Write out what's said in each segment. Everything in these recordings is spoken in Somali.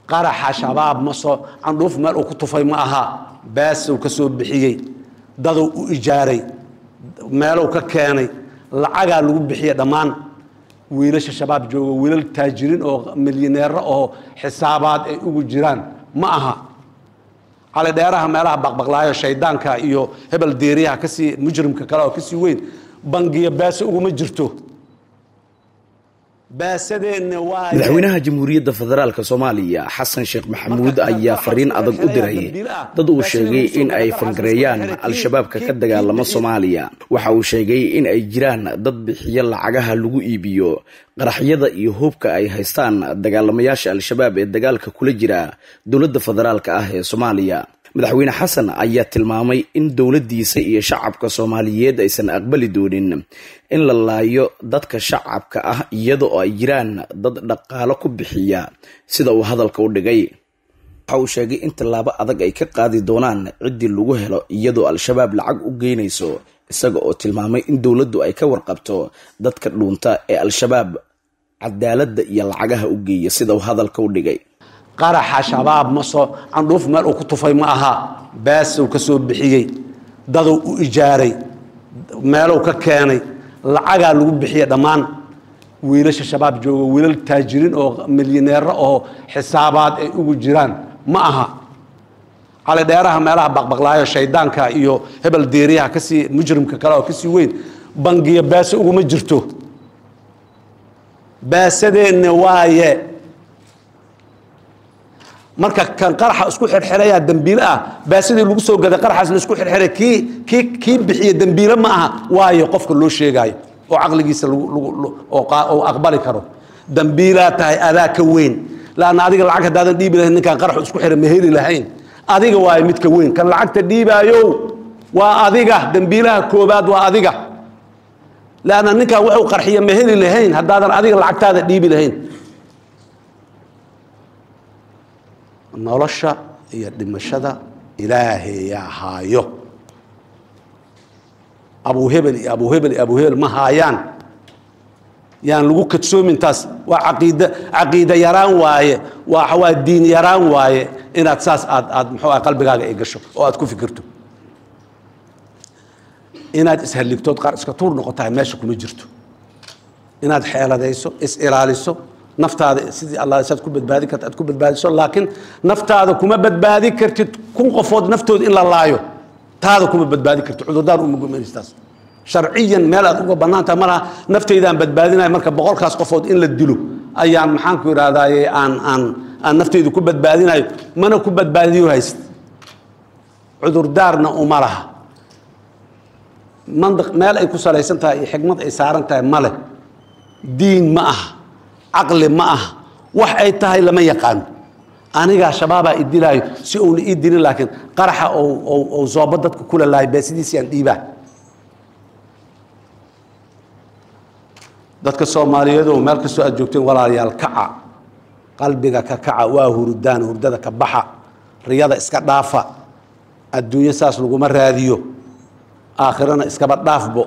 qaraxa shabaab ma soo candhuuf meel uu ku tufay ma aha baasow ka soo bixiyey daduu u ijaaray meelow ka keenay lacagaa lagu bixiya dhammaan wiilasha shabaab jooga wiilal taajiriin oo milyaneero oo xisaabaad ay ugu jiraan ma aha cali dheeraha meelaha baqbaqlaayo shaydaanka iyo hebel deeriyaha kasii mujrimka kale oo kasii weyn bangiya baaso uguma jirto baasadeenna waa madaxweynaha jamhuuriyadda federaalk soomaaliya xasan sheekh maxamuud ayaa fariin adag u diray dad uu sheegay in ay fangareeyaan al-shabaabka ka dagaalama soomaaliya waxa uu sheegay in ay jiraan dad bixiyo lacagaha lagu iibiyo qaraxyada iyo hubka ay haystaan dagaalamayaasha al-shabaab ee dagaalka kula jira dowladda federaalk ah ee soomaaliya madaxweyne xasan ayaa tilmaamay in dowladdiisa iyo shacabka soomaaliyeed aysan aqbali doonin in la laayo dadka shacabka ah iyada oo ay jiraan dad dhaqaalo ku bixiya sida uu hadalka u dhigay waxa uu sheegay in tallaabo adag ay ka qaadi doonaan ciddii lagu helo iyadoo al-shabaab lacag u geynayso isaga oo tilmaamay in dowladdu ay ka warqabto dadka dhuunta ee al-shabaab cadaaladda iyo lacagaha u geeya sida uu hadalka u dhigay qaraxa shabaab ma soo candhuuf meel uu ku tufay ma aha baasow ka soo bixiyey daduu u ijaaray meelow ka keenay lacagaa lagu bixiya dhammaan wiilasha shabaab jooga wiilal taajiriin oo milyaneero oo xisaabaad ay ugu jiraan ma aha cali dheeraha meelaha baqbaqlaayo shaydaanka iyo hebel deeriyaha kasii mujrimka kale oo kasii weyn bangiya baaso uguma jirto baasadeenna waaye marka kan qaraxa isku xirxiraya dembiile ah baasidii lagu soo gaday qaraxaas la isku xirxiray kii kii kii bixiya dembiile ma aha waayo qofka loo sheegaayo oo caqligiisa oo aqbali karo dembiilaa tahay adaa ka weyn laanna adiga lacag haddaadan dhiibi lahayn ninkaan qaraxu isku xiray ma heli lahayn adiga waayo midka weyn kan lacagta dhiibaayo waa adiga dembiilaha koobaad waa adiga laanna ninkaan wuxuu qarxiya ma heli lahayn haddaadan adiga lacagtaada dhiibi lahayn nolosha iyo dhimashada ilaahayaa haayo abuhebel iyo abuhebel iyo abuhebel ma haayaan yaan lagu kadsoomin taas waa caqiida caqiida yaraan waaye waa waa diin yaraan waaye inaad saas aad aad muxuu ah qalbigaaga ay gasho oo aad ku fikirto inaad ishalligtood qaar iska tuur noqotahay meesha kuma jirto inaad xeeladayso is ilaaliso naftaada sidii alla saad ku badbaadi karta aad ku badbaadiso laakiin naftaada kuma badbaadi kartid kun qofood naftooda in la laayo taada kuma badbaadi kartid cudurdaan uma gumanaystaas sharciyan meel aad uga bannaantaha malaha naftaydaan badbaadinaya marka boqolkaas qofood in la dilo ayaan maxaan ku idhahdaaye aan aan aan naftaydu ku badbaadinayo mana ku badbaadiyo hayst cudurdaarna uma laha mandiq meel ay ku salaysan tahay iyo xikmad ay saaran tahay male diin ma aha caqli ma aha wax ay tahay lama yaqaano anigaa shabaabaa idilaayo si uuna ii dilin laakiin qaraxa ou zoobo dadka kula lahay beesidiisiyaan dhiibaa dadka soomaaliyeed oo meel kastoo aad joogteen walaalayaal kaca qalbiga ka kaca waa hurdaan hurdada ka baxa riyada iska dhaafa adduunyo saas laguma raadiyo aakhirana iskaba dhaafbo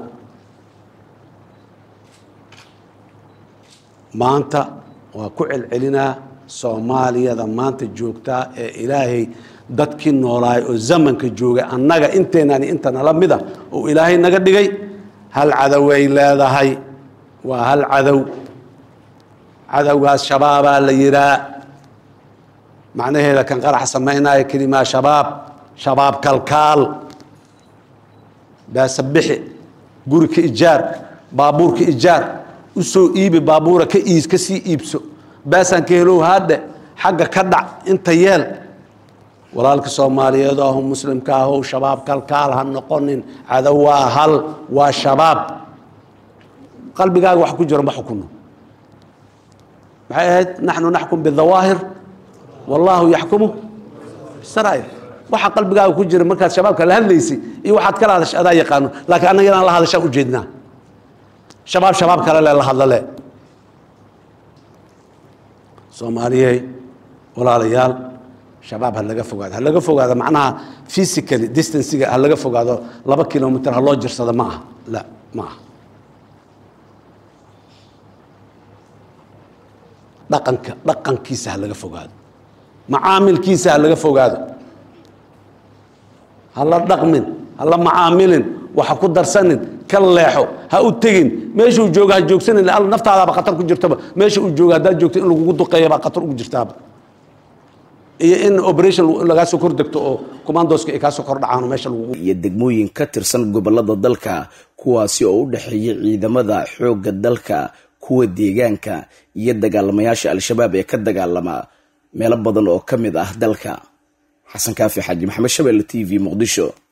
maanta waa ku celcelinaa soomaaliyada maanta joogtaa ee ilaahay dadkii noolaay oo zamanka joogay annaga inteenani inta nala mida oo ilaahay naga dhigay hal cadoway leedahay waa hal cadow cadowgaas shabaabaa la yihaa macnaheeda kan qarax samaynaya kelimaa shabaab shabaab kalkaal baasabixi guri ka ijaar baabuur ka ijaar usoo iibi baabuura ka iis ka sii iibso baasaan ka helow haadhe xagga ka dhac inta yeel walaalka soomaaliyeed ahu muslimka ahow shabaab kalkaal ha noqonin cadow waa hal waa shabaab qalbigaaga wax ku jiro ma xukuno maxay ahayd naxnu naxkum bidawaahir wallaahu yaxkumu bisaraa'ir waxa qalbigaaga ku jira markaad shabaabka la hadlaysay iyo waxaad kala hadasha adaa yaqaano laakiin annaga inaan la hadashaan ujeednaa shabaab shabaab kale le la hadlale soomaaliyey walaalayaal shabaab ha laga fogaado ha laga fogaado macnaha physically distanciga ha laga fogaado laba kilomitr ha loo jirsado ma aha la ma aha dhaqanka dhaqankiisa ha laga fogaado macaamilkiisa ha laga fogaado ha la dhaqmin ha la macaamilin waxa ku darsanin ka leexo ha u tegin meeshuu jooga ha joogsanin alla naftaadaaba khatar ku jirtaba meesha uu jooga haddaad joogto in lagugu duqeeya baa khatar ugu jirtaaba iyo in operation lagaa soo kor degto oo commandoska ay kaa soo kor dhacaan meesha lagugu iyo degmooyin ka tirsan gobolada dalka kuwaasi oo u dhexeeya ciidamada xoogga dalka kuwa deegaanka iyo dagaalamayaasha al-shabaab ee ka dagaalama meelo badan oo ka mid ah dalka xasan kaafi xaaji maxamed shabeelle t v muqdisho